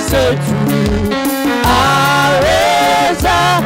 zetu aweza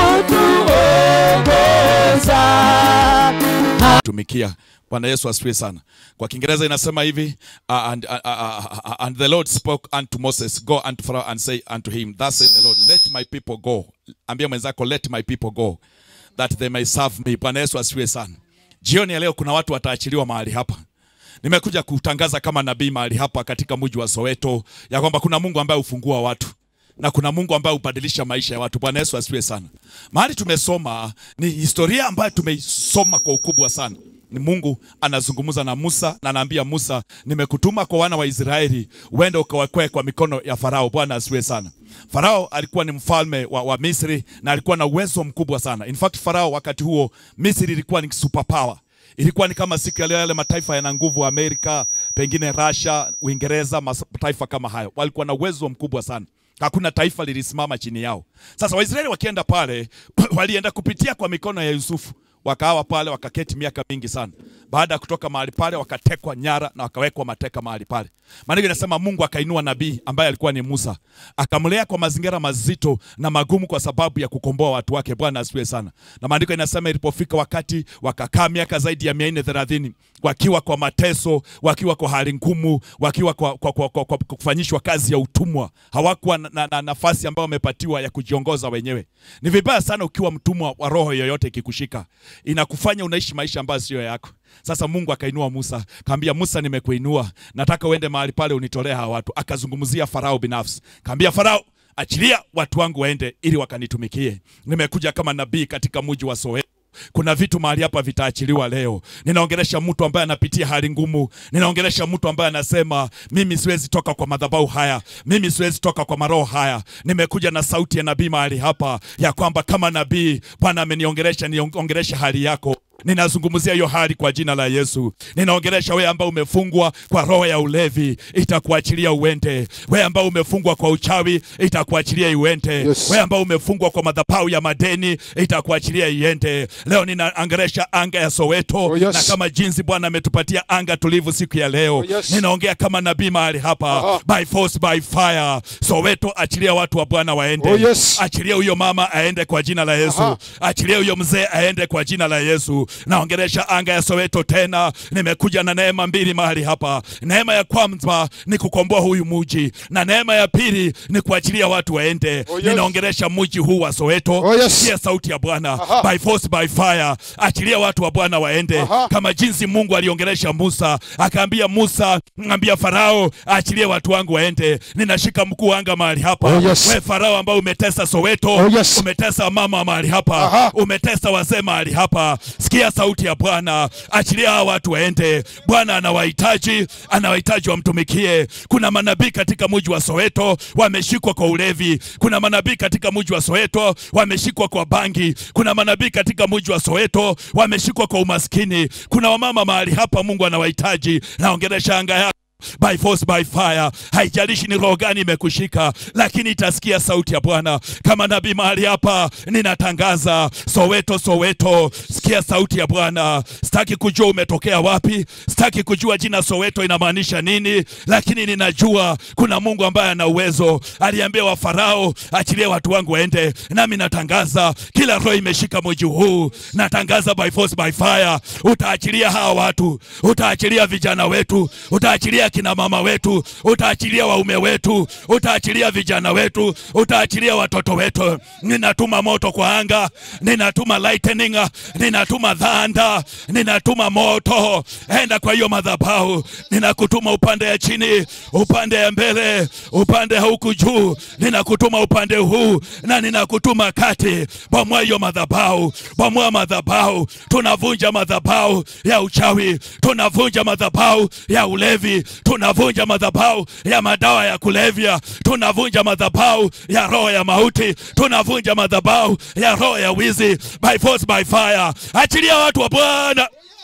kutuongoza tumikia bwana yesu asifiwe sana kwa kiingereza inasema hivi uh, and, uh, uh, uh, and the lord spoke unto moses go unto pharaoh and say unto him thus said the lord let my people go ambia mwenzako let my people go that they may serve me bwana yesu asifiwe sana jioni ya leo kuna watu wataachiliwa mahali hapa nimekuja kutangaza kama nabii mahali hapa katika mji wa soweto ya kwamba kuna mungu ambaye hufungua watu na kuna mungu ambaye hubadilisha maisha ya watu bwana yesu asifiwe sana mahali tumesoma ni historia ambayo tumeisoma kwa ukubwa sana ni mungu anazungumza na musa na anaambia musa nimekutuma kwa wana wa israeli uende ukawakwee kwa mikono ya farao bwana asifiwe sana farao alikuwa ni mfalme wa, wa misri na alikuwa na uwezo mkubwa sana in fact farao wakati huo misri ilikuwa ni superpower ilikuwa ni kama siku ya leo yale mataifa yana nguvu Amerika, pengine Russia, Uingereza, mataifa kama hayo, walikuwa na uwezo mkubwa sana. Hakuna taifa lilisimama chini yao. Sasa Waisraeli wakienda pale, walienda kupitia kwa mikono ya Yusufu, wakawa pale wakaketi miaka mingi sana. Baada ya kutoka mahali pale, wakatekwa nyara na wakawekwa mateka mahali pale. Maandiko inasema Mungu akainua nabii ambaye alikuwa ni Musa, akamlea kwa mazingira mazito na magumu kwa sababu ya kukomboa watu wake. Bwana asifiwe sana. Na maandiko inasema ilipofika wakati wakakaa miaka zaidi ya mia nne thelathini wakiwa kwa mateso, wakiwa kwa hali ngumu, wakiwa kwa, kwa, kwa, kwa, kwa kufanyishwa kazi ya utumwa. Hawakuwa na, na, na nafasi ambayo wamepatiwa ya kujiongoza wenyewe. Ni vibaya sana ukiwa mtumwa wa roho yoyote ikikushika, inakufanya unaishi maisha ambayo sio yako. Sasa Mungu akainua Musa, kaambia Musa, nimekuinua, nataka uende mahali pale unitolee hawa watu. Akazungumzia Farao binafsi, kaambia Farao, achilia watu wangu waende ili wakanitumikie. Nimekuja kama nabii katika mji wa Soweto. Kuna vitu mahali hapa vitaachiliwa leo. Ninaongelesha mtu ambaye anapitia hali ngumu. Ninaongelesha mtu ambaye anasema mimi siwezi toka kwa madhabahu haya, mimi siwezi toka kwa maroho haya. Nimekuja na sauti ya nabii mahali hapa ya kwamba kama nabii Bwana ameniongelesha, niongelesha hali yako ninazungumzia hiyo hali kwa jina la Yesu. Ninaongelesha wewe ambao umefungwa kwa roho ya ulevi, itakuachilia uende. Wewe ambao umefungwa kwa uchawi, itakuachilia uende. Yes. Wewe ambao umefungwa kwa madhabahu ya madeni, itakuachilia iende. Leo ninaongelesha anga ya Soweto Oh, yes. na kama jinsi Bwana ametupatia anga tulivu siku ya leo. Oh, yes. Ninaongea kama nabii mahali hapa, Aha. by force by fire. Soweto, achilia watu wa Bwana waende. Oh, yes. Achilia huyo mama aende kwa jina la Yesu. Aha. Achilia huyo mzee aende kwa jina la Yesu. Naongelesha anga ya Soweto tena. Nimekuja na neema mbili mahali hapa. Neema ya kwanza ni kukomboa huyu muji, na neema ya pili ni kuachilia watu waende. Oh, yes. Ninaongelesha muji huu wa Soweto. Oh, yes. Sikia sauti ya Bwana Aha. by force by fire. Achilia watu wa Bwana waende Aha. kama jinsi Mungu aliongelesha Musa, akaambia Musa, ambia Farao achilie watu wangu waende. Ninashika mkuu wa anga mahali hapa. Oh, yes. We Farao ambao umetesa Soweto, Oh, yes. umetesa mama mahali hapa Aha. umetesa wazee mahali hapa. Sikia sauti ya Bwana, achilia hawa watu waende. Bwana anawahitaji, anawahitaji wamtumikie. Kuna manabii katika mji wa Soweto wameshikwa kwa ulevi. Kuna manabii katika mji wa Soweto wameshikwa kwa bangi. Kuna manabii katika mji wa Soweto wameshikwa kwa umaskini. Kuna wamama mahali hapa, Mungu anawahitaji. Naongelesha anga yako by force by fire. Haijalishi ni roho gani imekushika, lakini itasikia sauti ya Bwana. Kama nabii mahali hapa, ninatangaza Soweto, Soweto, sikia sauti ya Bwana. Sitaki kujua umetokea wapi, sitaki kujua jina Soweto inamaanisha nini, lakini ninajua kuna Mungu ambaye ana uwezo. Aliambia wa Farao, achilie watu wangu waende, nami natangaza kila roho imeshika mji huu, natangaza by force by fire, utaachilia hawa watu, utaachilia vijana wetu, utaachilia kina mama wetu, utaachilia waume wetu, utaachilia vijana wetu, utaachilia watoto wetu. Ninatuma moto kwa anga, ninatuma lightning, ninatuma dhanda, ninatuma moto. Enda kwa hiyo madhabahu, ninakutuma upande ya chini, upande ya mbele, upande huku juu, ninakutuma upande huu na ninakutuma kati. Bomoa hiyo madhabahu, bomoa madhabahu. Tunavunja madhabahu ya uchawi, tunavunja madhabahu ya ulevi, tunavunja madhabahu ya madawa ya kulevya, tunavunja madhabahu ya roho ya mauti, tunavunja madhabahu ya roho ya wizi by force by fire. Achilia watu wa Bwana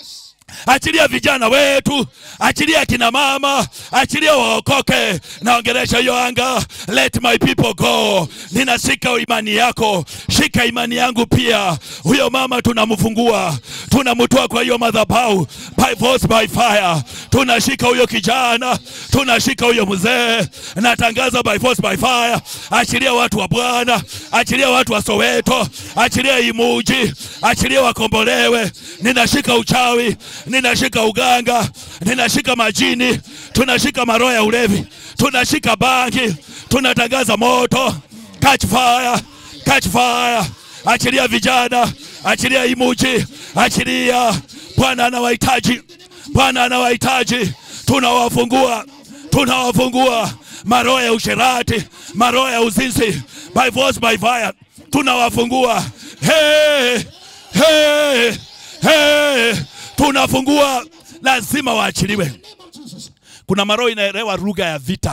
achilia vijana wetu, achilia kina mama, achilia waokoke. Naongelesha hiyo anga, let my people go. Ninashika imani yako, shika imani yangu pia. Huyo mama tunamfungua, tunamtoa kwa hiyo madhabahu by force by fire. Tunashika huyo kijana, tunashika huyo mzee. Natangaza by force by fire, achilia watu wa Bwana, achilia watu wa Soweto, achilia Imuji, achilia wakombolewe. Ninashika uchawi, ninashika uganga, ninashika majini, tunashika maroho ya ulevi, tunashika bangi, tunatangaza moto, catch fire, catch fire, achilia vijana, achilia Imuji, achilia. Bwana anawahitaji, Bwana anawahitaji, tunawafungua, tunawafungua maroho ya usherati, maroho ya uzinzi, by force by fire, tunawafungua. Hey, hey, hey, tunafungua, lazima waachiliwe. Kuna maroho inaelewa lugha ya vita.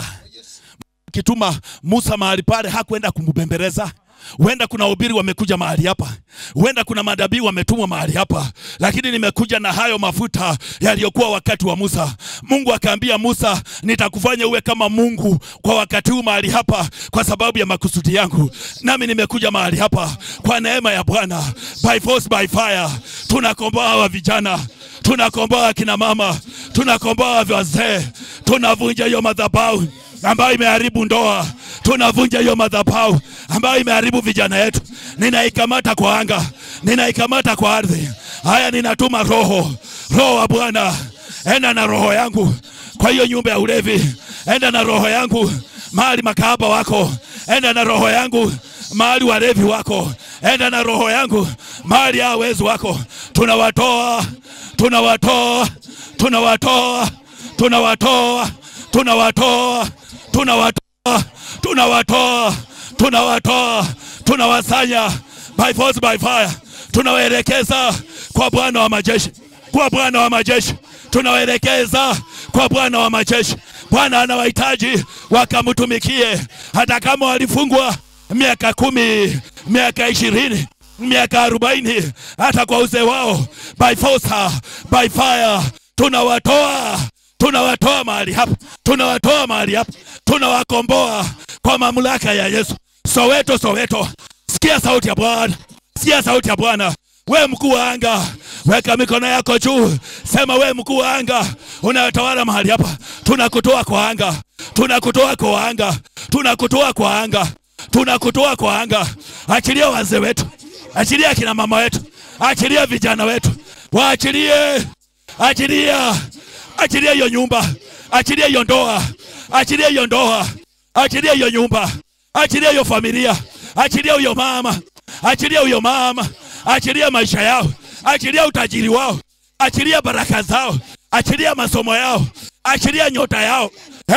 Kituma Musa mahali pale hakwenda kumbembeleza. Huenda kuna ubiri wamekuja mahali hapa, huenda kuna madabii wametumwa mahali hapa, lakini nimekuja na hayo mafuta yaliyokuwa wakati wa Musa. Mungu akaambia Musa, nitakufanya uwe kama Mungu kwa wakati huu mahali hapa, kwa sababu ya makusudi yangu. Nami nimekuja mahali hapa kwa neema ya Bwana, by force by fire. Tunakomboa hawa vijana, tunakomboa kina mama, tunakomboa wazee, tunavunja hiyo madhabahu ambayo imeharibu ndoa, tunavunja hiyo madhabahu ambayo imeharibu vijana yetu. Ninaikamata kwa anga, ninaikamata kwa ardhi. Haya, ninatuma roho, roho wa Bwana, enda na roho yangu kwa hiyo nyumba ya ulevi, enda na roho yangu mahali makahaba wako, enda na roho yangu mahali walevi wako, enda na roho yangu mahali ya wezi wako. Tunawatoa, tunawatoa, tunawatoa, tunawatoa, tunawatoa, tunawatoa, tunawatoa, tunawatoa, tunawasanya by force by fire, tunawaelekeza kwa Bwana wa majeshi, kwa Bwana wa majeshi, tunawaelekeza kwa Bwana wa majeshi. Bwana anawahitaji wakamtumikie, hata kama walifungwa miaka kumi, miaka ishirini, miaka arobaini, hata kwa uzee wao, by force, by fire, tunawatoa tunawatoa mahali hapa, tunawatoa mahali hapa, tunawakomboa kwa mamlaka ya Yesu. Soweto, Soweto, sikia sauti ya Bwana, sikia sauti ya Bwana. We mkuu wa anga, weka mikono yako juu, sema we mkuu wa anga unatawala mahali hapa, tunakutoa kwa anga, tunakutoa kwa anga, tunakutoa kwa anga, tunakutoa kwa anga. Achilia wazee wetu, achilia kina mama wetu, achilia vijana wetu, waachilie, achilia achilia hiyo nyumba, achilia hiyo ndoa, achilia hiyo ndoa, achilia hiyo nyumba, achilia hiyo familia, achilia huyo mama, achilia huyo mama, achilia maisha yao, achilia utajiri wao, achilia baraka zao, achilia masomo yao, achilia nyota yao.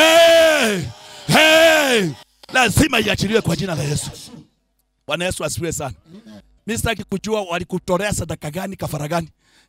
Hey, hey, lazima iachiliwe kwa jina la Yesu. Bwana Yesu asifiwe sana. Mimi sitaki kujua walikutolea sadaka gani, kafara gani.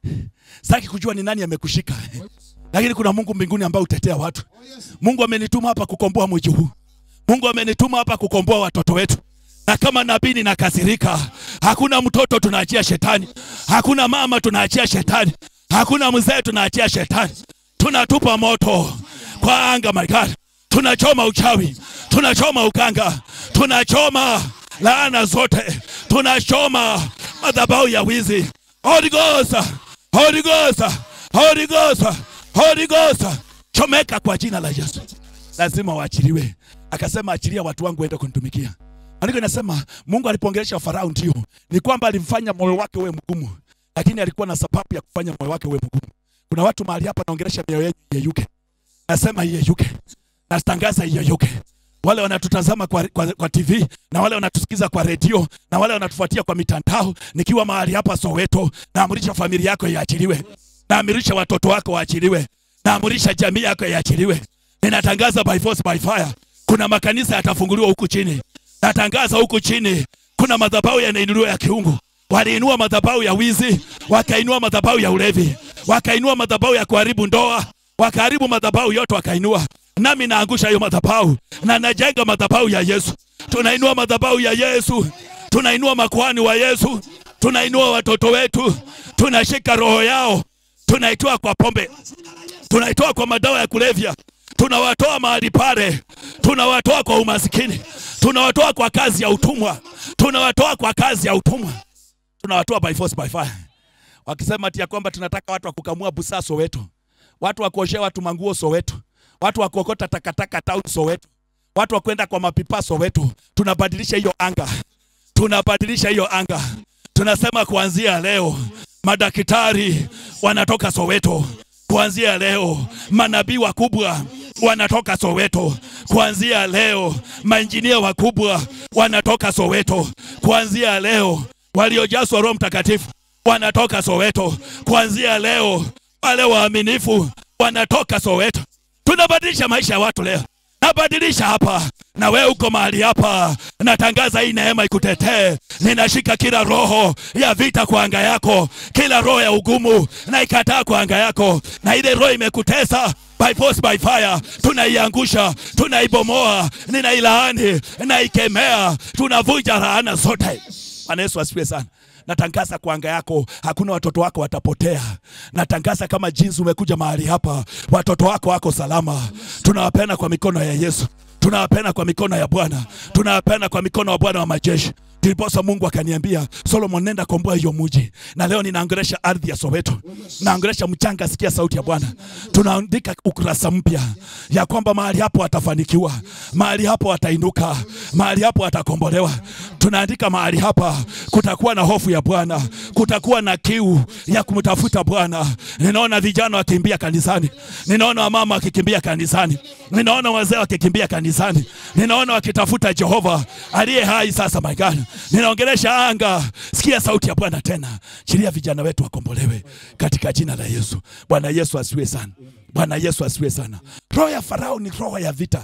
Sitaki kujua ni nani amekushika lakini kuna Mungu mbinguni ambaye utetea watu. Mungu amenituma hapa kukomboa mji huu. Mungu amenituma hapa kukomboa watoto wetu, na kama nabii ninakasirika. Hakuna mtoto tunaachia shetani, hakuna mama tunaachia shetani, hakuna mzee tunaachia shetani. Tunatupa moto kwa anga, my God. Tunachoma uchawi, tunachoma ukanga, tunachoma laana zote, tunachoma madhabahu ya wizi. Holy Ghost, Holy Ghost, Holy Ghost, Holy Ghost, chomeka kwa jina la Yesu. Lazima waachiliwe. Akasema achilia watu wangu waende kunitumikia. Andiko inasema Mungu alipoongelesha Farao ndio ni kwamba alimfanya moyo wake uwe mgumu, lakini alikuwa na sababu ya kufanya moyo wake uwe mgumu. Kuna watu mahali hapa naongelesha mioyo yenu iyeyuke. Nasema iyeyuke. Natangaza iyeyuke. Wale wanatutazama kwa, kwa, kwa TV na wale wanatusikiza kwa redio na wale wanatufuatia kwa mitandao, nikiwa mahali hapa Soweto, naamrisha familia yako iachiliwe naamrisha watoto wako waachiliwe, naamrisha jamii yako iachiliwe. Ninatangaza by force by fire, kuna makanisa yatafunguliwa huku chini. Natangaza huku chini, kuna madhabahu yanainuliwa ya kiungu. Waliinua madhabahu ya wizi, wakainua madhabahu ya ulevi, wakainua madhabahu ya kuharibu ndoa, wakaharibu madhabahu yote, wakainua. Nami naangusha hiyo madhabahu na najenga madhabahu ya Yesu. Tunainua madhabahu ya Yesu, tunainua makuhani wa Yesu, tunainua watoto wetu, tunashika roho yao tunaitoa kwa pombe, tunaitoa kwa madawa ya kulevya, tunawatoa mahali pale, tunawatoa kwa umasikini, tunawatoa kwa kazi ya utumwa, tunawatoa kwa kazi ya utumwa, tunawatoa by force by fire, wakisema ati ya kwamba tunataka watu wa kukamua busaa Soweto, watu wa kuoshea watu manguo Soweto, watu wa kuokota takataka town Soweto, watu wa kwenda kwa mapipa Soweto. Tunabadilisha hiyo anga, tunabadilisha hiyo anga. Tunasema kuanzia leo madaktari wanatoka Soweto, kuanzia leo manabii wakubwa wanatoka Soweto, kuanzia leo mainjinia wakubwa wanatoka Soweto, kuanzia leo waliojazwa Roho Mtakatifu wanatoka Soweto, kuanzia leo wale waaminifu wanatoka Soweto. Tunabadilisha maisha ya watu leo, nabadilisha hapa na wewe uko mahali hapa, natangaza hii neema ikutetee. Ninashika kila roho ya vita kwa anga yako, kila roho ya ugumu na ikataa kwa anga yako, na ile roho imekutesa by force by fire, tunaiangusha, tunaibomoa, ninailaani, naikemea, tunavunja laana zote. Bwana Yesu asifiwe sana. Natangaza kwa anga yako, hakuna watoto wako watapotea. Natangaza kama jinsi umekuja mahali hapa, watoto wako wako salama. Tunawapenda kwa mikono ya Yesu, tunawapenda kwa mikono ya Bwana, tunawapenda kwa mikono wa Bwana wa majeshi. Ndiposa Mungu akaniambia, Solomon, nenda komboa hiyo mji. Na leo ninaongelesha ardhi ya Soweto, naongelesha mchanga. Sikia sauti ya Bwana. Tunaandika ukurasa mpya ya kwamba mahali hapo watafanikiwa, mahali hapo watainuka, mahali hapo watakombolewa. Tunaandika mahali hapa kutakuwa na hofu ya Bwana, kutakuwa na kiu ya kumtafuta Bwana. Ninaona vijana wakimbia kanisani, ninaona wamama wakikimbia kanisani, ninaona wazee wakikimbia kanisani, ninaona wakitafuta Jehova aliye hai. Sasa my God, ninaongelesha anga. Sikia sauti ya Bwana tena, chilia vijana wetu wakombolewe katika jina la Yesu. Bwana Yesu asiwe sana. Bwana Yesu asiwe sana. Roho ya Farao ni roho ya vita.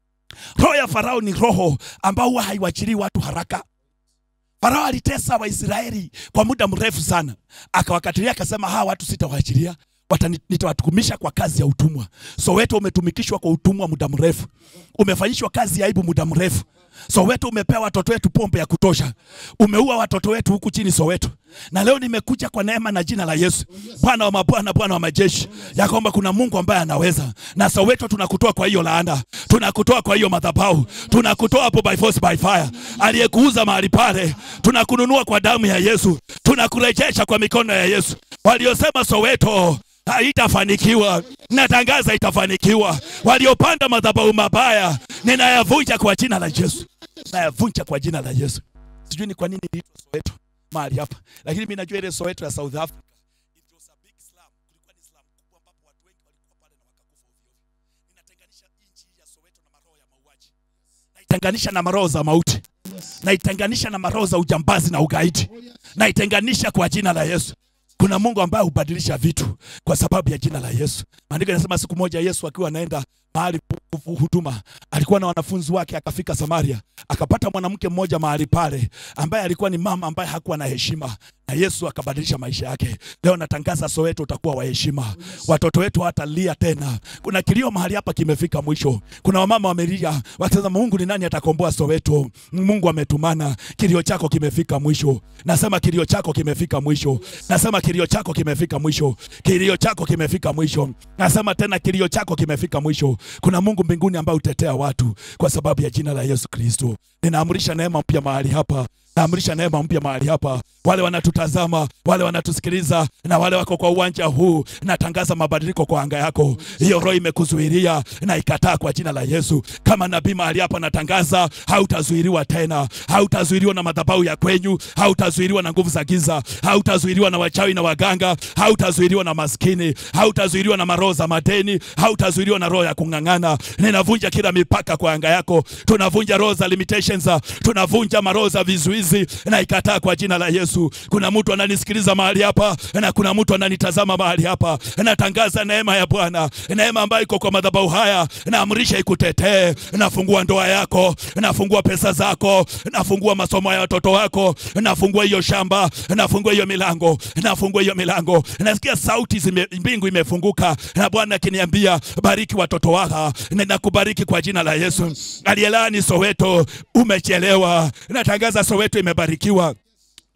Roho ya Farao ni roho ambao huwa haiwachilii watu haraka. Farao alitesa Waisraeli kwa muda mrefu sana, akawakatilia akasema, hawa watu sitawaachilia, watani- nitawatukumisha kwa kazi ya utumwa. Soweto umetumikishwa kwa utumwa muda mrefu, umefanyishwa kazi ya aibu muda mrefu. Soweto umepewa watoto wetu pombe ya kutosha, umeua watoto wetu huku chini Soweto. Na leo nimekuja kwa neema na jina la Yesu, Bwana wa mabwana, Bwana wa majeshi, ya kwamba kuna Mungu ambaye anaweza. Na Soweto tunakutoa kwa hiyo laana, tunakutoa kwa hiyo madhabahu, tunakutoa hapo by force by fire. Aliyekuuza mahali pale, tunakununua kwa damu ya Yesu, tunakurejesha kwa mikono ya Yesu. Waliosema Soweto haitafanikiwa, natangaza itafanikiwa. Waliopanda madhabahu mabaya, ninayavunja kwa jina la Yesu, nayavunja kwa jina la Yesu. Sijui ni kwa nini iliitwa Soweto mahali hapa, lakini mimi najua ile Soweto ya South Africa it was a big slum. Kulikuwa ni slum kubwa ambapo watu wengi walikuwa pale na wakakufa ovyo ovyo. Ninatenganisha nchi ya Soweto na maroho ya mauaji, naitenganisha na maroho za mauti, naitenganisha na maroho za ujambazi na ugaidi, naitenganisha kwa jina la Yesu. Kuna Mungu ambaye hubadilisha vitu kwa sababu ya jina la Yesu. Maandiko yanasema siku moja Yesu akiwa anaenda mahali pu- pu- huduma, alikuwa na wanafunzi wake, akafika Samaria, akapata mwanamke mmoja mahali pale ambaye alikuwa ni mama ambaye hakuwa na heshima, na Yesu akabadilisha maisha yake. Leo natangaza Soweto utakuwa wa heshima, watoto wetu hawatalia tena. Kuna kilio mahali hapa kimefika mwisho. Kuna wamama wamelia wakisema, Mungu ni nani atakomboa Soweto? Mungu ametumana. Kilio chako kimefika mwisho. Nasema kilio chako kimefika mwisho. Nasema kilio chako kimefika mwisho. Kilio chako kimefika mwisho. Nasema tena kilio chako kimefika mwisho. Kuna Mungu mbinguni ambaye utetea watu kwa sababu ya jina la Yesu Kristo. Ninaamrisha neema mpya mahali hapa. Naamrisha neema mpya mahali hapa. Wale wanatutazama, wale wanatusikiliza na wale wako kwa uwanja huu, natangaza mabadiliko kwa anga yako. Hiyo roho imekuzuilia na ikataa kwa jina la Yesu. Kama nabii mahali hapa natangaza, hautazuiliwa tena, hautazuiliwa na madhabahu ya kwenyu, hautazuiliwa na nguvu za giza, hautazuiliwa na wachawi na waganga, hautazuiliwa na maskini, hautazuiliwa na maroho za madeni, hautazuiliwa na roho ya kung'ang'ana. Ninavunja kila mipaka kwa anga yako, tunavunja roho za limitations, tunavunja maroho za vizuizi na ikataa kwa jina la Yesu. Kuna mtu ananisikiliza mahali hapa na kuna mtu ananitazama mahali hapa. Natangaza neema ya Bwana, neema ambayo iko kwa madhabahu haya, naamrisha ikutetee. Nafungua ndoa yako, nafungua pesa zako, nafungua masomo ya watoto wako, nafungua hiyo shamba, nafungua hiyo milango, nafungua hiyo milango. Nasikia sauti zime, mbingu imefunguka na Bwana akiniambia bariki watoto wako. Ninakubariki kwa jina la Yesu. Aliyelaani Soweto, umechelewa. Natangaza Soweto imebarikiwa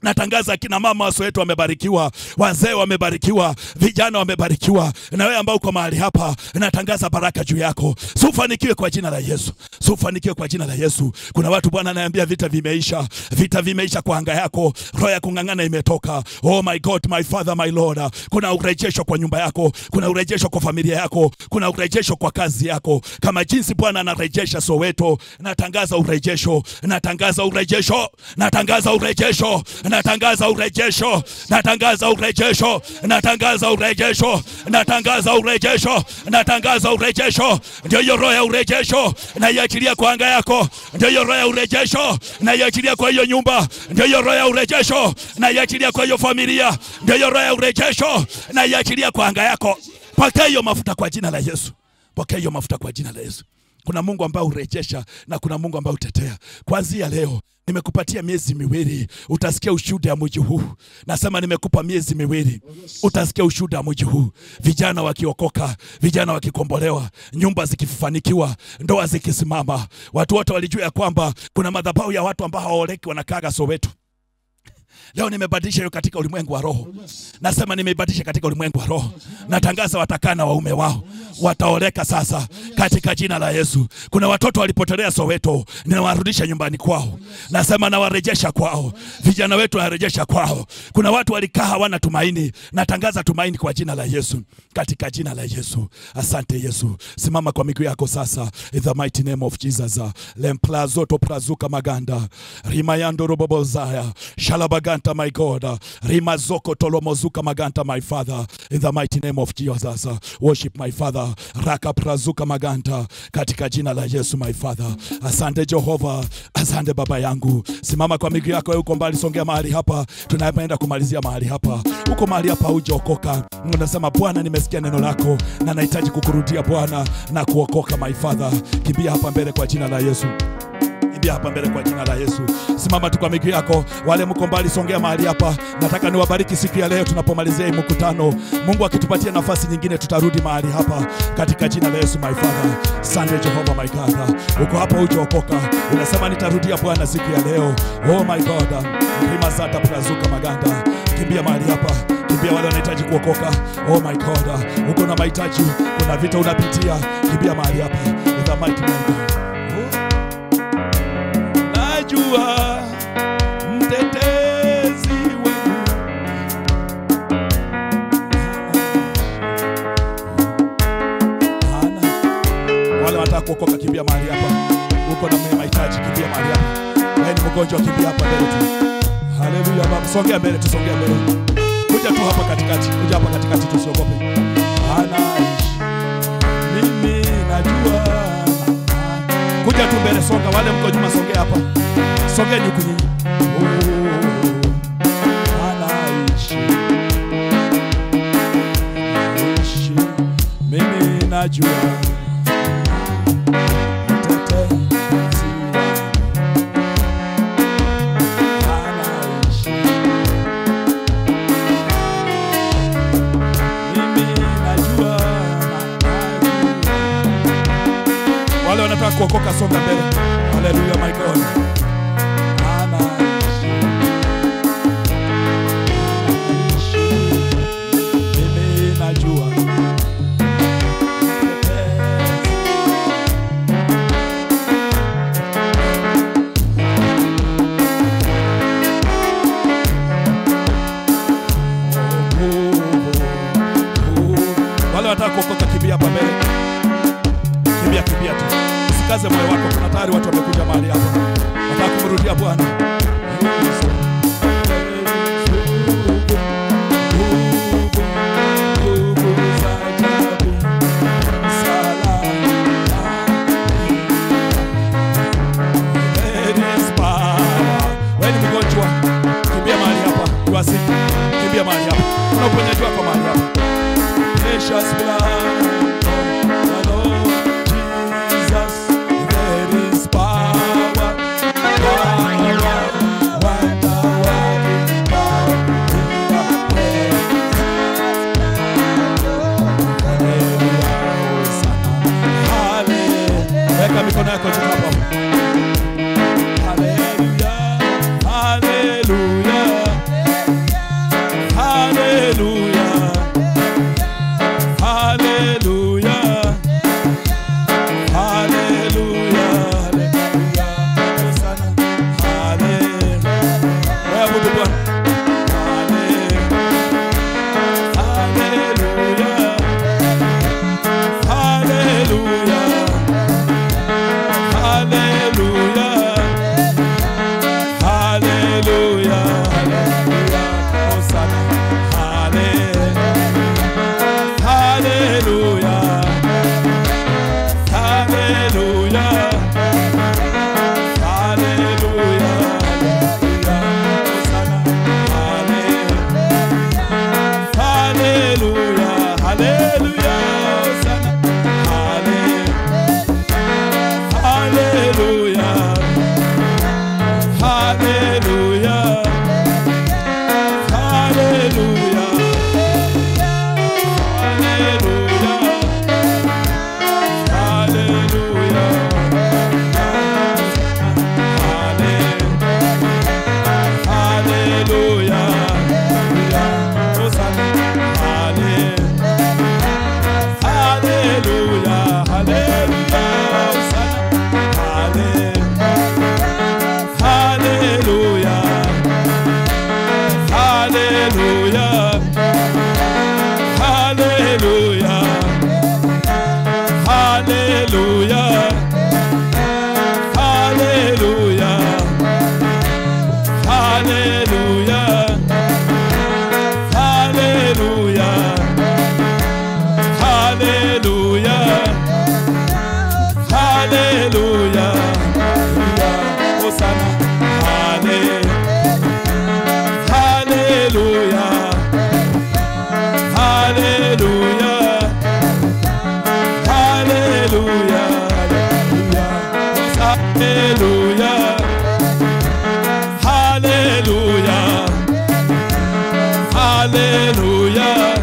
Natangaza akina mama waso wetu wamebarikiwa, wazee wamebarikiwa, vijana wamebarikiwa. Na wewe ambao uko mahali hapa, natangaza baraka juu yako. Si ufanikiwe kwa jina la Yesu, si ufanikiwe kwa jina la Yesu. Kuna watu Bwana anaambia vita vimeisha, vita vimeisha kwa anga yako, roho ya kung'ang'ana imetoka. Oh my God, my Father, my Lord. Kuna urejesho kwa nyumba yako, kuna urejesho kwa familia yako, kuna urejesho kwa kazi yako, kama jinsi Bwana anarejesha Soweto. Natangaza urejesho, natangaza urejesho, natangaza urejesho natangaza urejesho, natangaza urejesho, natangaza urejesho, natangaza urejesho, natangaza urejesho. Ndio hiyo roho ya urejesho naiachilia kwa anga yako, ndio hiyo roho ya urejesho naiachilia kwa hiyo nyumba, ndio hiyo roho ya urejesho naiachilia kwa hiyo familia, ndio hiyo roho ya urejesho naiachilia kwa anga yako. Pokea hiyo mafuta kwa jina la Yesu, pokea hiyo mafuta kwa jina la Yesu. Kuna Mungu ambaye urejesha na kuna Mungu ambaye utetea. Kuanzia leo nimekupatia miezi miwili, utasikia ushuhuda ya mji huu. Nasema nimekupa miezi miwili, utasikia ushuhuda ya mji huu, vijana wakiokoka, vijana wakikombolewa, nyumba zikifanikiwa, ndoa zikisimama. Watu wote walijua ya kwamba kuna madhabahu ya watu ambao hawaoleki wanakaaga Soweto. Leo nimebadilisha hiyo katika ulimwengu wa roho. Nasema nimeibadilisha katika ulimwengu wa roho. Natangaza watakaa na waume wao, wataoleka sasa katika jina la Yesu. Kuna watoto walipotelea Soweto, ninawarudisha nyumbani kwao. Nasema nawarejesha kwao, vijana wetu nawarejesha kwao. Kuna watu walikaa hawana tumaini, natangaza tumaini kwa jina la Yesu, katika jina la Yesu. Asante Yesu. Simama kwa miguu yako sasa, in the mighty name of Jesus. Lemplazoto prazuka maganda rimayando robobozaya shalabaganta my God rimazoko tolomozuka maganta my Father in the mighty name of Jesus. Worship my Father raka prazuka maganta katika jina la Yesu my Father. Asante Jehova, asante baba yangu. Simama kwa miguu yako, uko mbali, songea mahali hapa, tunaenda kumalizia mahali hapa. Uko mahali hapa hujaokoka, unasema Bwana, nimesikia neno lako na nahitaji kukurudia Bwana na kuokoka my Father. Kimbia hapa mbele kwa jina la Yesu kimbia hapa mbele kwa jina la Yesu. Simama tu kwa miguu yako. Wale mko mbali, songea mahali hapa. Nataka niwabariki siku ya leo tunapomalizia hii mkutano. Mungu akitupatia nafasi nyingine, tutarudi mahali hapa katika jina la Yesu, my Father. Asante Jehova, my God. Uko hapa hujaokoka, unasema nitarudia Bwana siku ya leo. Oh my God, rima zata prazuka maganda. Kimbia mahali hapa, kimbia wale wanahitaji kuokoka. Oh my God, uko na mahitaji, kuna vita unapitia, kimbia mahali hapa. In the mighty name of God. Najua mtetezi wangu Hana. Wale wanataka kuokoka, kimbia mahali hapa. Uko na mwenye mahitaji, kimbia mahali hapa. Wewe ni mgonjwa, kimbia hapa mbele tu. Haleluya Baba, songea mbele, tusongea mbele. Kuja tu hapa katikati, kuja hapa katikati, tusiogope. Anaishi mimi najua kuja tu mbele, songa. Wale mko nyuma, songea hapa, songeni huku nyinyi. Oh, anaishi, anaishi, mimi najua mtetezi wangu anaishi, mimi najua, najua wale wanataka kuokoka songa mbele. Haleluya, my God. Anaishi. Anaishi. Mimi najua. Wale wanataka kuokoka kimbia hapa mbele kimbia kimbia tu, usikaze moyo wako. Kuna tayari watu wamekuja mahali hapa, wataka kumrudia Bwana. Wewe ni mgonjwa, kimbia mahali hapa. Tuasiki, kimbia mahali hapa. Kuna uponyaji wako mahali hapa. Precious blood of the Lord Jesus, there is power, power, wonder working power in the name. Hallelujah, Hosanna. Hallelujah. Weka mikono yako juu hapa. Hallelujah, hallelujah, Hallelujah. Hallelujah.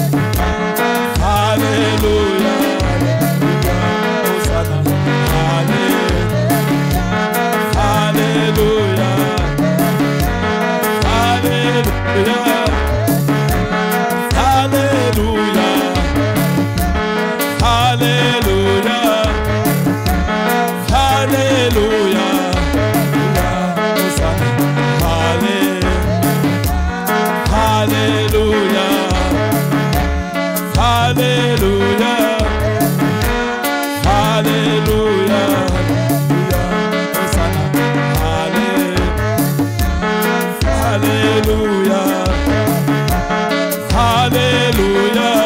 Hallelujah. Hosanna. Hallelujah. Hallelujah. Hallelujah. Hallelujah. Hallelujah. Hosanna. Hallelujah. Hallelujah. Hallelujah. Hosanna. Hallelujah. Hallelujah.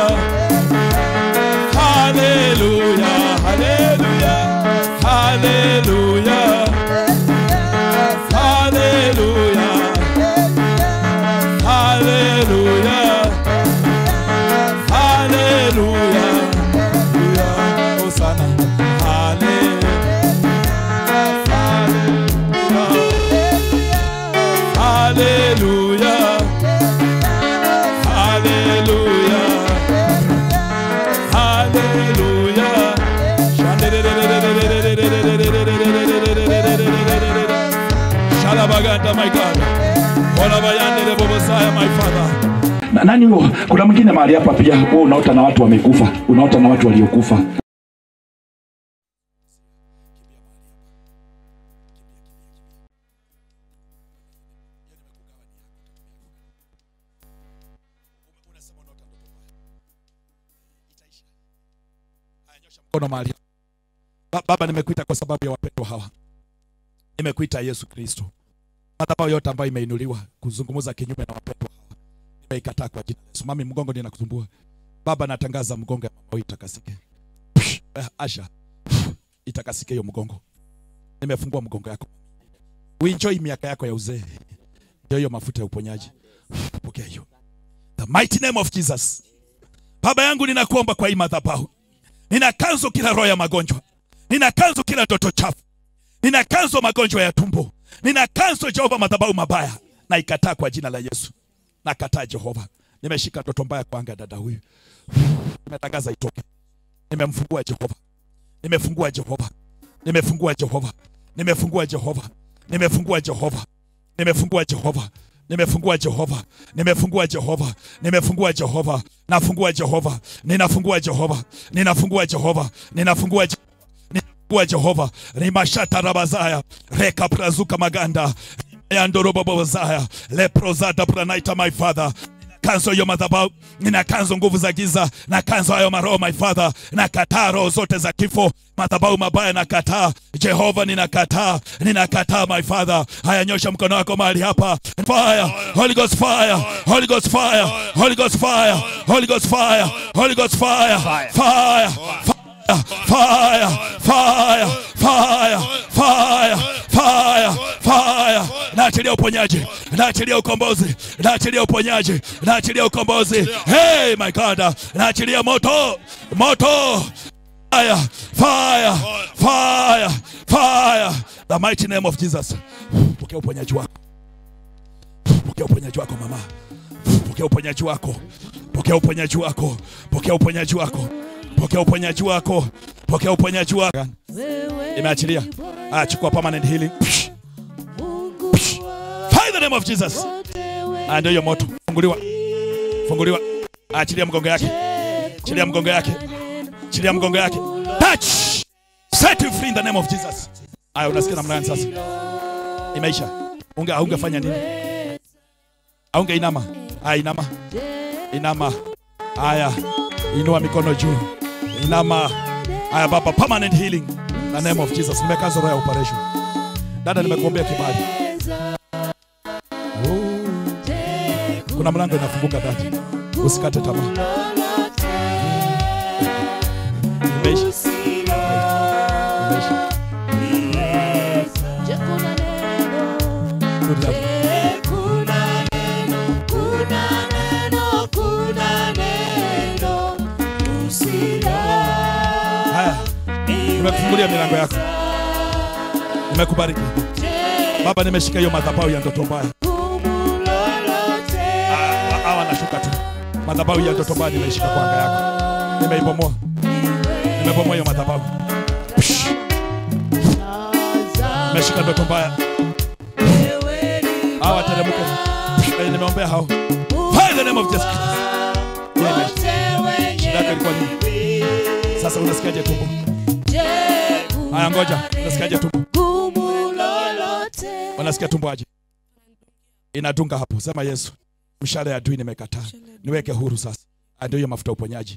Hallelujah. Hallelujah. Hallelujah. Hallelujah. Hallelujah. Hallelujah. Hosanna. Hallelujah. Hallelujah. Hallelujah. Shalabaganda, my God. Olabayandere Bobosaya, my Father. Na- nani huo kuna mwingine mahali hapa pia wewe unaota na watu wamekufa unaota na watu waliokufa mkono mahali Ba- baba nimekuita kwa sababu ya wapendwa hawa nimekuita yesu kristo madhabahu yote ambayo imeinuliwa kuzungumza kinyume na wapendwa hawa nimeikataa kwa jina la yesu mami mgongo ninakusumbua baba natangaza mgongo ya mama huyu itakasike Psh, eh, asha Psh, itakasike hiyo mgongo nimefungua mgongo yako uenjoy miaka yako ya uzee ndio hiyo mafuta ya uponyaji Psh, pokea hiyo the mighty name of jesus baba yangu ninakuomba kwa hii madhabahu ninakanzo kila roho ya magonjwa ninakanzo kila ndoto chafu ninakanzo magonjwa ya tumbo ninakanzo jehova madhabahu mabaya na ikataa kwa jina la yesu nakataa jehova nimeshika ndoto mbaya kwa anga ya dada huyu nimetangaza itoke nimemfungua jehova nimefungua jehova nimefungua jehova nimefungua jehova nimefungua jehova nimefungua jehova nimefungua jehova nimefungua jehova nimefungua jehova nafungua jehova ninafungua jehova ninafungua jehova ninafungua jehova ninafungua jehova rimashata rabazaya reka prazuka maganda yandorobobozaya leprozada pranaita my father kanzo hiyo madhabahu nina kanzo nguvu za giza na kanzo hayo maroho my father na kataa roho zote za kifo madhabahu mabaya na kataa jehova ninakataa ninakataa my father haya nyosha mkono wako mahali hapa fire holy ghost fire holy ghost fire holy ghost fire holy ghost fire holy ghost fire fire fire fire fire fire fire fire naachilia uponyaji naachilia ukombozi naachilia uponyaji naachilia ukombozi hey my god naachilia moto moto fire fire fire fire the mighty name of jesus pokea uponyaji wako pokea uponyaji wako mama pokea uponyaji wako pokea uponyaji wako pokea uponyaji wako pokea uponyaji wako pokea uponyaji wako imeachilia ah chukua permanent healing Psh. Psh. Fire in the name of jesus ah ndio hiyo moto funguliwa funguliwa achilia mgongo yake achilia mgongo yake achilia mgongo yake touch set you free in the name of jesus aya unasikia namna gani sasa imeisha unge ungefanya nini aunge inama aya inama inama aya inua mikono juu inama aya baba permanent healing in the name of jesus nimekaza roho ya operation dada nimekuombea kibali Oh. kuna mlango inafunguka dada usikate tamaa imeisha imeisha Good luck. haya nimekufungulia milango yako Nimekubariki. Baba nimeshika hiyo madhabahu ya ndoto mbaya. Ah, Hawa wanashuka tu. Madhabahu ya ndoto mbaya nimeishika kwa anga yako. Nimeibomoa. Nimebomoa hiyo madhabahu. Psh. Nimeshika ndoto mbaya. Hawa teremke. Psh. Eh, Nimeombea hao. By the name of Jesus Christ. Yeah, imeisha. Shida yako ilikuwa nini? Sasa unasikiaje tumbo? Haya ngoja. Unasikiaje tumbo? Unasikia tumbo aje? Inadunga hapo. Sema Yesu. Mshale ya adui nimekataa. Niweke huru sasa. Ah, Ndio hiyo mafuta ya uponyaji.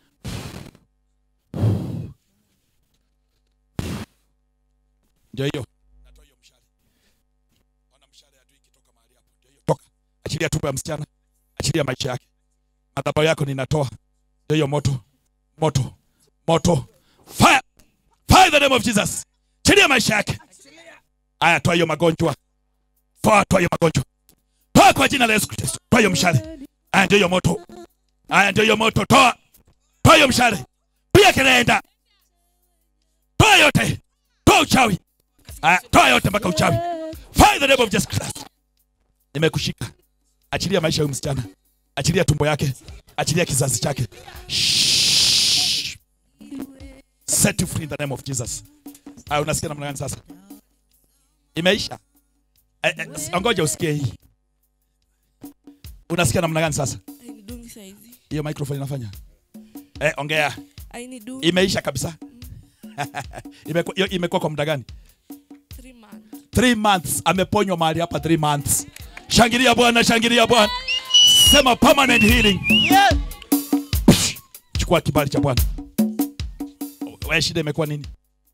Ndio hiyo. Natoa hiyo mshale. Ona mshale ya adui ikitoka mahali hapo. Ndio hiyo. Toka. Achilia tumbo ya msichana. Achilia maisha yake. Madhabahu yako ninatoa. Ndio hiyo moto. Moto. Moto. Fire. Fire in the name of Jesus. Achilia maisha yake. Aya, toa hiyo magonjwa. Toa, toa hiyo magonjwa. Toa kwa jina la Yesu Kristo. Toa hiyo mshale. Aya, ndio hiyo moto. Aya, ndio hiyo moto. Toa. Toa hiyo mshale. Pia kinaenda. Toa yote. Toa uchawi. Aya, toa yote mpaka uchawi. Fire in the name of Jesus Christ. Nimekushika. Achilia maisha ya huyu msichana. Achilia tumbo yake. Achilia kizazi chake. Shh. Set you free in the name of Jesus. Aya, unasikia namna gani sasa? Imeisha. Eh, eh, Ngoja usikie hii. Unasikia namna gani sasa? Ainidungi saizi. Hiyo microphone inafanya. Eh, ongea. Ainidungi Imeisha kabisa. Imekuwa hiyo imekuwa kwa muda gani? three months. Three months ameponywa mahali hapa three months. Shangilia Bwana, shangilia Bwana. Sema permanent healing. Psh, Chukua kibali cha Bwana. Wewe shida imekuwa nini?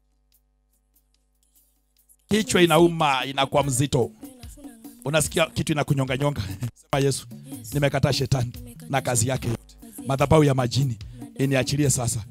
Kichwa inauma, inakuwa mzito. Unasikia kitu inakunyonga nyonga. Sema Yesu, nimekataa shetani na kazi yake yote. Madhabahu ya majini iniachilie sasa.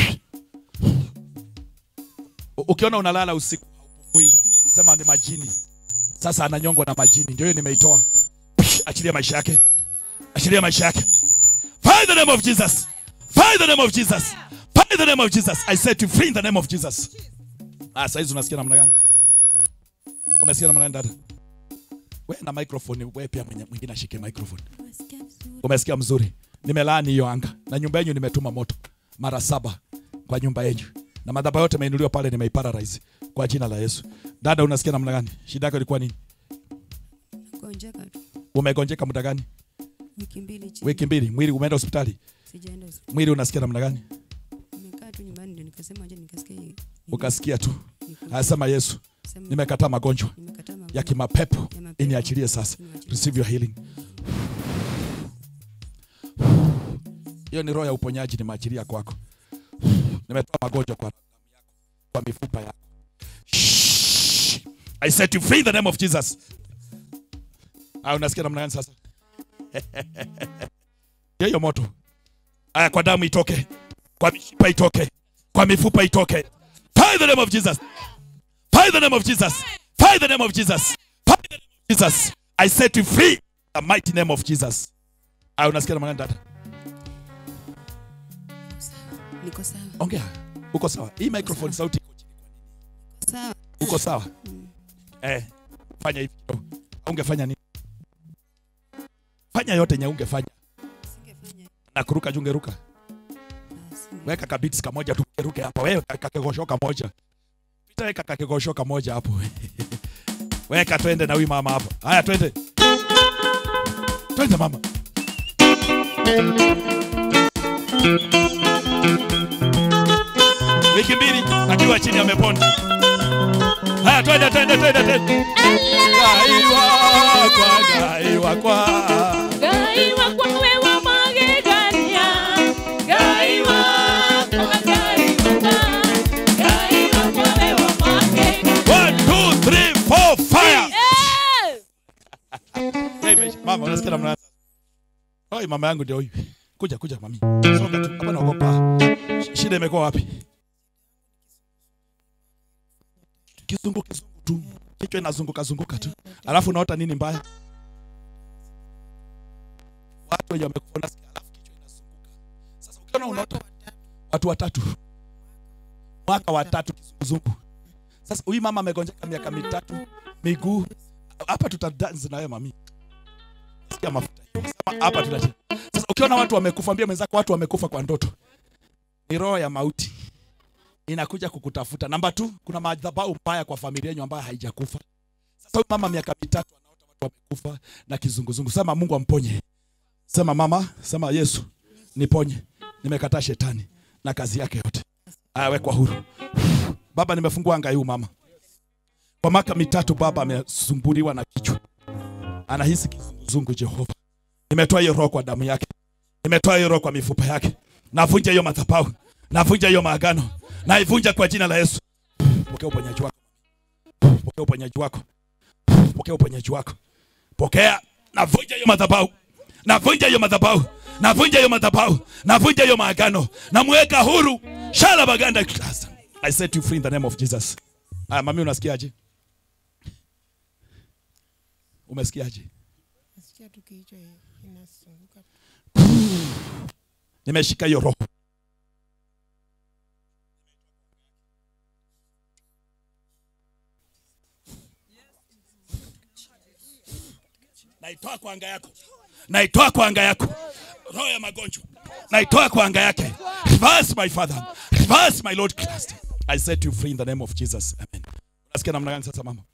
U- Ukiona unalala usiku haupumui, sema ni majini. Sasa ananyongwa na majini, ndio hiyo nimeitoa. Psh, Achilia maisha yake, achilia maisha yake. Fire in the name of Jesus. Fire in the name of Jesus. Fire in the name of Jesus. I set you free in the name of Jesus. Ah, sasa hizi unasikia namna gani? Umesikia namna gani dada? Wewe na microphone, wewe pia mwenye- mwingine ashike microphone. Umesikia mzuri? Nimelaani hiyo anga na nyumba yenu nimetuma moto mara saba kwa nyumba yenu na madhabahu yote imeinuliwa pale, nimeiparalyze kwa jina la Yesu. Dada, unasikia namna gani? Shida yako ilikuwa nini? Gonjeka tu Umegonjeka muda gani? wiki mbili chini. Wiki mbili. Mwili umeenda hospitali? Sijaenda hospitali. Mwili unasikia namna gani? Nimekaa tu nyumbani ndio nikasema aje nikasikia hii. Ukasikia tu. Niku- Anasema Yesu, sema- nimekataa magonjwa nimekataa magonjwa ya kimapepo, ya mapepo. iniachilie sasa. Niwachilie. Receive your healing. Hiyo ni roho ya uponyaji, nimeachilia kwako. Nimetoa magonjwa kwa damu yako, kwa mifupa yako. Shh. I set you free in the name of Jesus. Ah, unasikia namna gani sasa? Hiyo hiyo moto. Aya, kwa damu itoke, kwa mishipa itoke, kwa mifupa itoke. Fire in the name of Jesus. Fire in the name of Jesus. Fire in the name of Jesus. Fire in the name of Jesus. I set you free in the mighty name of Jesus. Aya, unasikia namna gani dada? Niko sawa. Ongea. Uko sawa? Hii microphone sauti iko chini. Sawa. Uko sawa? Eh, fanya hivi kidogo. Ungefanya nini? Fanya yote nye ungefanya. Singefanya. Na kuruka jungeruka. Ah, singe- Weka kabits kamoja tu ruke hapa. Wewe kakegosho kamoja. Pita weka kakegosho kamoja hapo. Weka twende na huyu mama hapa. Haya twende. Twende mama. Wiki mbili akiwa chini amepona. Haya twende twende twende twende. Gai wakwa, gai wakwa. Gai wakwa wewe magegania. Gai wakwa, gai wakwa. Gai wakwa wewe magegania. One, two, three, four, fire. Eh! Hey, mesh- mama unasikia namna Oi, mama yangu ndio huyu. Kuja kuja mami. Songa tu. Hapa naogopa. Sh- Shida imekuwa wapi? Kizungu kizungu tu. Kichwa inazunguka zunguka tu. Alafu unaota nini mbaya? Watu wenye wamekufa unasikia alafu kichwa inazunguka. Sasa ukiona unaota watu watatu. Mwaka wa tatu kizunguzungu. Sasa huyu mama amegonjeka miaka mitatu, miguu hapa tutadance na wewe mami. Sikia mafuta. Sema hapa tunacheza. Sasa ukiona watu wamekufa, ambia mwenzako watu wamekufa kwa ndoto. Ni roho ya mauti inakuja kukutafuta. Namba tu, kuna madhabahu mbaya kwa familia yenu ambayo haijakufa. Sasa huyu mama miaka mitatu anaota watu wamekufa na kizunguzungu. Sema Mungu amponye. Sema mama, sema Yesu niponye. Nimekataa shetani na kazi yake yote. Awekwa huru. Baba, nimefungua anga huu mama. Kwa miaka mitatu baba amesumbuliwa na kichwa, anahisi kizunguzungu. Jehova, nimetoa hiyo roho kwa damu yake, nimetoa hiyo roho kwa mifupa yake, navunja hiyo madhabahu, navunja hiyo maagano, naivunja kwa jina la Yesu. Pokea uponyaji wako, pokea uponyaji wako, pokea uponyaji wako, pokea. Navunja hiyo madhabahu, navunja hiyo madhabahu, navunja hiyo madhabahu, navunja hiyo maagano, namweka huru. Shala baganda klasa. I set you free in the name of Jesus. Aya, mami unasikiaje? Umesikiaje? Nasikia tu kichwa inasunguka. Nimeshika hiyo roho. Naitoa kwa anga yako. Naitoa kwa anga yako. Roho ya magonjwa. Naitoa kwa anga yake. Reverse my father. Reverse my Lord Christ. I set you free in the name of Jesus. Amen. Unasikia namna gani sasa mama?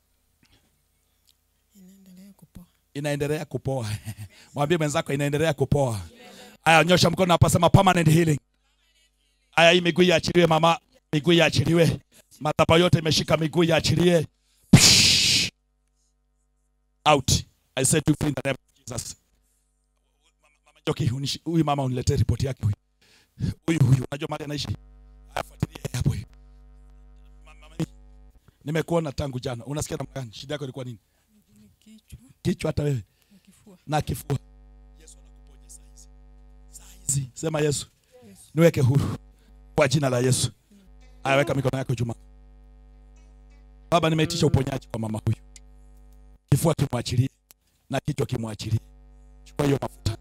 Inaendelea kupoa. inaendelea kupoa. Mwambie mwenzako inaendelea kupoa. Aya, nyosha mkono hapa, sema permanent healing. Aya, hii miguu iachiliwe mama, miguu iachiliwe. Madhabahu yote imeshika miguu iachilie. Psh! Out. I said you free in the name of Jesus. Mama, mama Joki, unishi- huyu mama uniletee ripoti yake huyu. Huyu huyu, unajua mahali anaishi? Aya, fuatilia hapo huyu. Mama, mama, nimekuona tangu jana. Unasikia namna gani? Shida yako ilikuwa nini? Kichwa Kichwa hata wewe na kifua. na kifua. Yesu anakuponya saa hizi. Saa hizi. Sema Yesu, niweke huru kwa jina la Yesu. Ayaweka mikono yako juma. Baba, nimeitisha uponyaji kwa mama huyu. Kifua kimwachilie na kichwa kimwachilie. Chukua hiyo mafuta.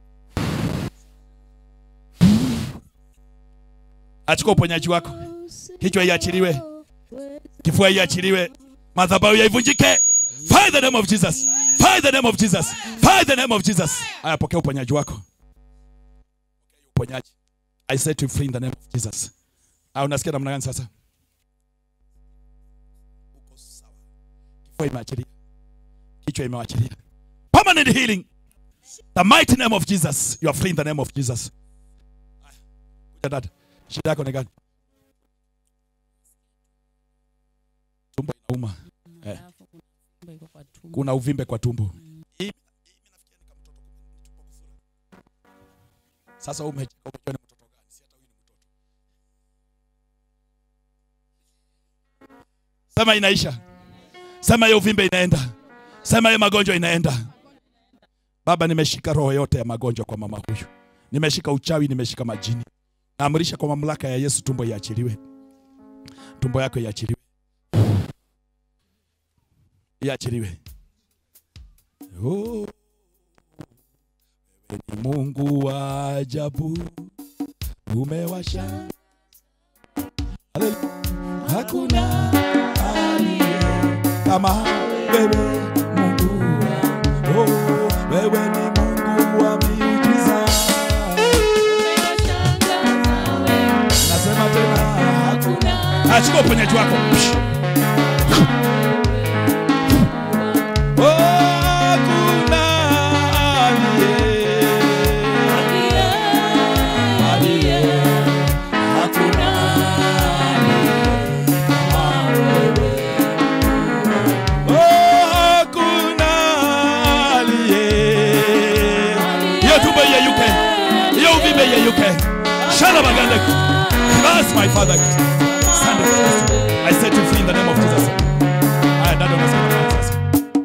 Achukua uponyaji wako. Kichwa iachiliwe. Kifua iachiliwe. Madhabahu yaivunjike. Fire the name of Jesus. Fire the name of Jesus. Fire the name of Jesus. Aya, pokea uponyaji wako. Pokea uponyaji. I set you free in the name of Jesus. Aya, unasikia namna gani sasa? Uko sawa. Kifua imeachilia. Kichwa imeachilia. Permanent healing. The mighty name of Jesus. You are free in the name of Jesus. Aya, kuja dada. Shida yako ni gani? Tumbo inauma. Eh. Alafu kuna tumbo iko kwa tumbo. Kuna uvimbe kwa tumbo. Hii- hii nafikia ni kama mtoto tumbo kufura. Sasa wewe umecheka umejua ni mtoto gani? Si hata huyu ni mtoto. Sema inaisha. Sema hiyo uvimbe inaenda. Sema hiyo magonjwa inaenda. Baba, nimeshika roho yote ya magonjwa kwa mama huyu. Nimeshika uchawi, nimeshika majini. Naamrisha kwa mamlaka ya Yesu tumbo iachiliwe. Tumbo yako iachiliwe. Iachiliwe. Oh, wewe ni Mungu wa ajabu, umewasha. Haleluya. Hakuna aliye kama wewe Mungu wa oh, wewe ni Mungu wa miujiza. Umewashangaza wewe. Nasema tena hakuna. Hakuna Achukua uponyaji wako. Psh. Oh, hakuna aliye aliye, aliye. hakuna Kama wewe. Oh, hakuna aliye. Hiyo tumbo iyeyuke. Hiyo uvimbe iyeyuke. Shala baganda. Bless my father. Asante Kristo. I set you free in the name of Jesus. Haya dada unasema nini sasa?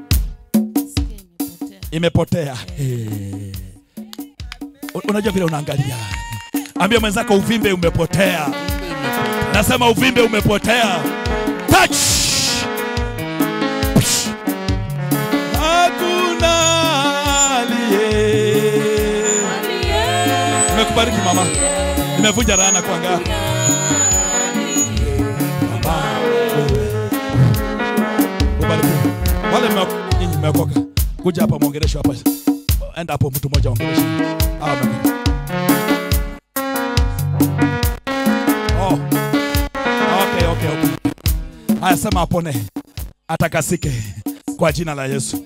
Sikia imepotea. Imepotea. Eh. Un- Unajua vile unaangalia. Ambia mwenzako uvimbe umepotea. Nasema uvimbe umepotea. Touch. Psh. Hakuna aliye. Aliye, Nimekubariki mama. Nimevunja laana kwa ngao. aliye. Mama, wewe wameokoka. Kuja hapa mwongeleshe hapa. Enda hapo mtu mmoja ongeleshe. Hawa wameokoka. Oh. Okay, okay, okay. Haya, sema apone, atakasike kwa jina la Yesu.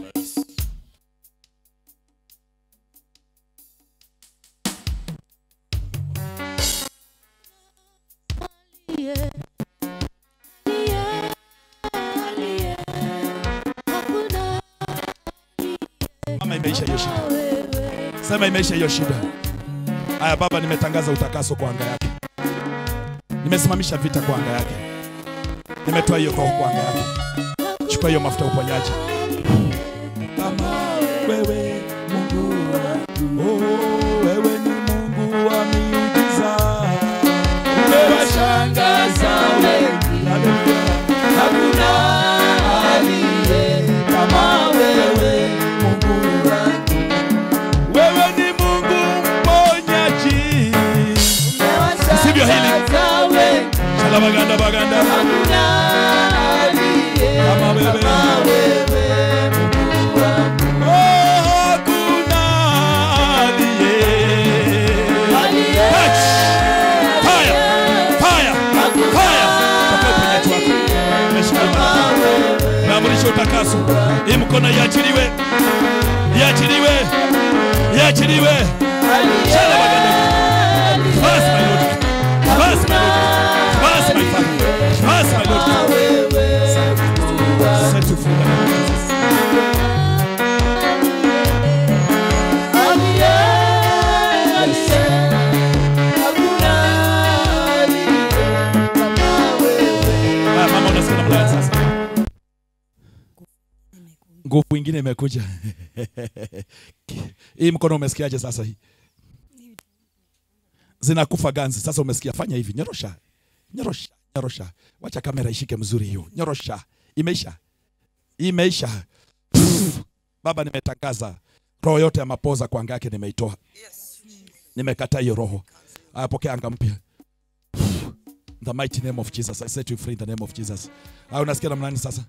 Mama, imeisha hiyo shida. Sema imeisha hiyo shida. Haya Baba, nimetangaza utakaso kwa anga yake, nimesimamisha vita kwa anga yake, nimetoa hiyo roho kwa anga yake. Chukua hiyo mafuta ya uponyaji. Kama wewe Mungu, oh, wewe ni Mungu wa miujiza, Umewashangaza wengi, Haleluya. hakuna aliye kama wewe, Mungu wangu. Wewe ni Mungu mponyaji. Sivyo hili. Umewashangaza wengi, Shalabaganda baganda. hakuna aliye Kama wewe. kama wewe, Mungu wangu. Oh, hakuna aliye. Aliye, Touch. Fire. Fire. Fire. Toka uponyaji wako. Umeshika imara. Naamrisha utakaso. Hii mkono iachiliwe. Iachiliwe. Iachiliwe. Shalabaganda. Fast, my Lord. Fast, my Lord. Fast, my Father. Fast, my Lord. Set you free. Haya, mama unasikia namna gani sasa? Nguvu ingine imekuja. Hii mkono umesikiaje sasa hii? Zinakufa ganzi. Sasa umesikia, fanya hivi, nyorosha. Nyorosha, nyorosha. Wacha kamera ishike mzuri hiyo. Nyorosha. Imeisha. Imeisha. Pff. Baba nimetangaza roho yote ya mapoza kwa anga yake nimeitoa. Nimekataa hiyo roho. Aya, pokea anga mpya. In the mighty name of Jesus. I set you free in the name of Jesus. Au unasikia namna gani sasa?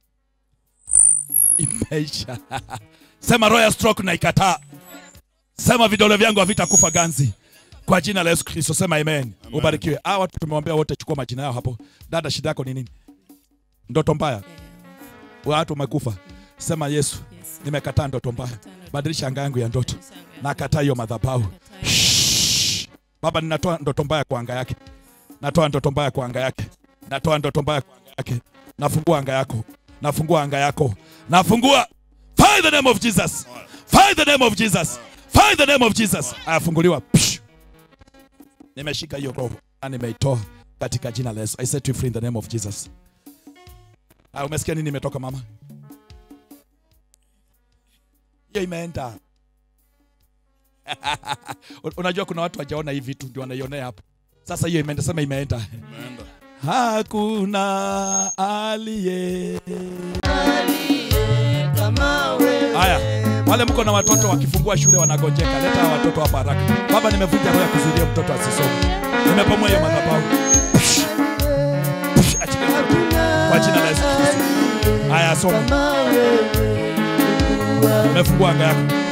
Imeisha. Sema roho ya stroke na ikataa. Sema vidole vyangu havitakufa ganzi. Kwa jina la Yesu Kristo sema amen. Ubarikiwe. Hawa watu tumewambia wote chukua majina yao hapo. Dada shida yako ni nini? Ndoto mbaya. Watu wamekufa. Sema Yesu, nimekataa ndoto mbaya. Badilisha anga yangu ya ndoto. Nakataa hiyo madhabahu. Shh. Baba ninatoa ndoto mbaya kwa anga yake. Natoa ndoto mbaya kwa anga yake. Natoa ndoto mbaya kwa anga yake. Nafungua anga yako. Nafungua anga yako. Nafungua. Fire the name of Jesus. Fire the name of Jesus. Fire the name of Jesus. Ayafunguliwa. Psh. Nimeshika hiyo roho na nimeitoa katika jina la Yesu. I set you free in the name of Jesus. Ah, umesikia nini imetoka mama? Hiyo imeenda. Unajua kuna watu wajaona hii vitu ndio wanaionea hapo. Sasa hiyo imeenda, sema imeenda. Hakuna aliye. Haya, wale mko na watoto wakifungua shule wanagonjeka, leta hawa watoto hapa haraka. Baba, nimevunja roho ya kuzuia mtoto asisome. Nimepomoa hiyo madhabahu. Psh. Psh, achilia mtoto. Kwa jina la Yesu Kristo. Haya, soma. Nimefungua anga yako.